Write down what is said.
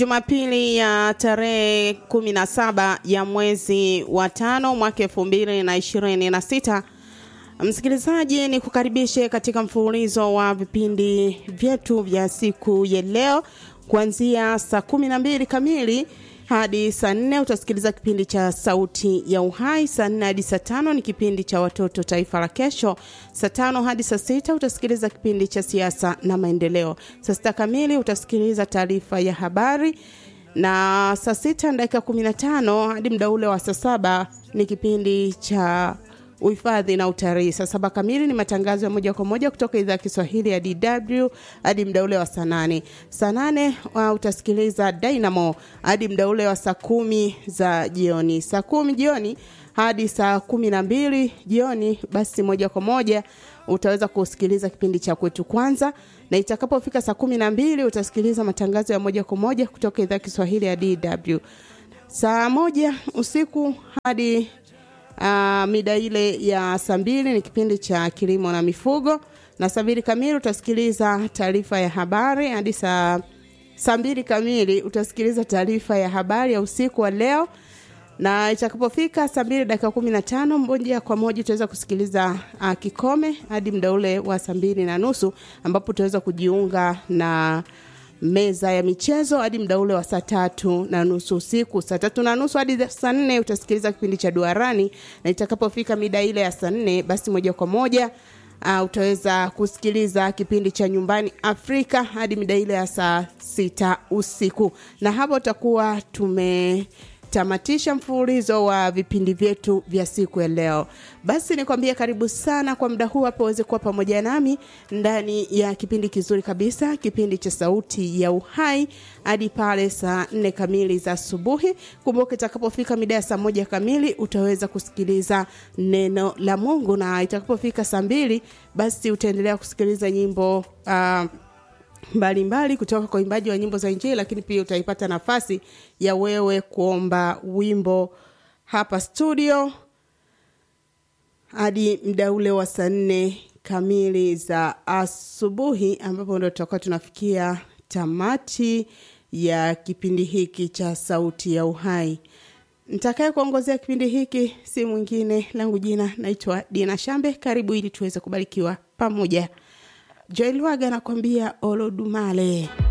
Jumapili ya tarehe 17 ya mwezi wa tano mwaka elfu mbili na ishirini na sita. Msikilizaji, ni kukaribishe katika mfululizo wa vipindi vyetu vya siku ya leo kuanzia saa kumi na mbili kamili hadi saa nne utasikiliza kipindi cha Sauti ya Uhai. Saa nne hadi saa tano ni kipindi cha Watoto Taifa la Kesho. Saa tano hadi saa sita utasikiliza kipindi cha Siasa na Maendeleo. Saa sita kamili utasikiliza taarifa ya habari, na saa sita na dakika kumi na tano hadi muda ule wa saa saba ni kipindi cha uhifadhi na utalii. Saa saba kamili ni matangazo ya moja kwa moja kutoka idhaa ya Kiswahili ya DW hadi mda ule wa saa nane. Saa nane uh, utasikiliza Dynamo hadi mda ule wa saa kumi za jioni. Saa kumi jioni hadi saa kumi na mbili jioni, basi moja kwa moja utaweza kusikiliza kipindi cha kwetu kwanza, na itakapofika saa kumi na mbili utasikiliza matangazo ya moja kwa moja kutoka idhaa ya Kiswahili ya DW. Saa moja usiku hadi Uh, mida ile ya saa mbili ni kipindi cha kilimo na mifugo, na saa mbili kamili utasikiliza taarifa ya habari hadi saa saa mbili kamili utasikiliza taarifa ya habari ya usiku wa leo, na itakapofika saa mbili dakika kumi na tano moja kwa moja utaweza kusikiliza uh, kikome hadi muda ule wa saa mbili na nusu ambapo utaweza kujiunga na meza ya michezo hadi muda ule wa saa tatu na nusu usiku. Saa tatu na nusu hadi saa nne utasikiliza kipindi cha duarani, na itakapofika mida ile ya saa nne basi moja kwa moja uh, utaweza kusikiliza kipindi cha nyumbani Afrika hadi mida ile ya saa sita usiku, na hapo utakuwa tume tamatisha mfululizo wa vipindi vyetu vya siku ya leo. Basi nikwambie karibu sana kwa muda huu hapo uweze kuwa pamoja nami ndani ya kipindi kizuri kabisa, kipindi cha Sauti ya Uhai hadi pale saa nne kamili za asubuhi. Kumbuka itakapofika mida ya saa moja kamili utaweza kusikiliza neno la Mungu, na itakapofika saa mbili basi utaendelea kusikiliza nyimbo uh, mbalimbali mbali kutoka kwa imbaji wa nyimbo za Injili, lakini pia utaipata nafasi ya wewe kuomba wimbo hapa studio hadi mda ule wa saa nne kamili za asubuhi, ambapo ndo tutakuwa tunafikia tamati ya kipindi hiki cha Sauti ya Uhai. Nitakaye kuongozea kipindi hiki si mwingine, langu jina naitwa Dina Shambe. Karibu ili tuweze kubarikiwa pamoja. Joel Waga anakwambia Olodumale.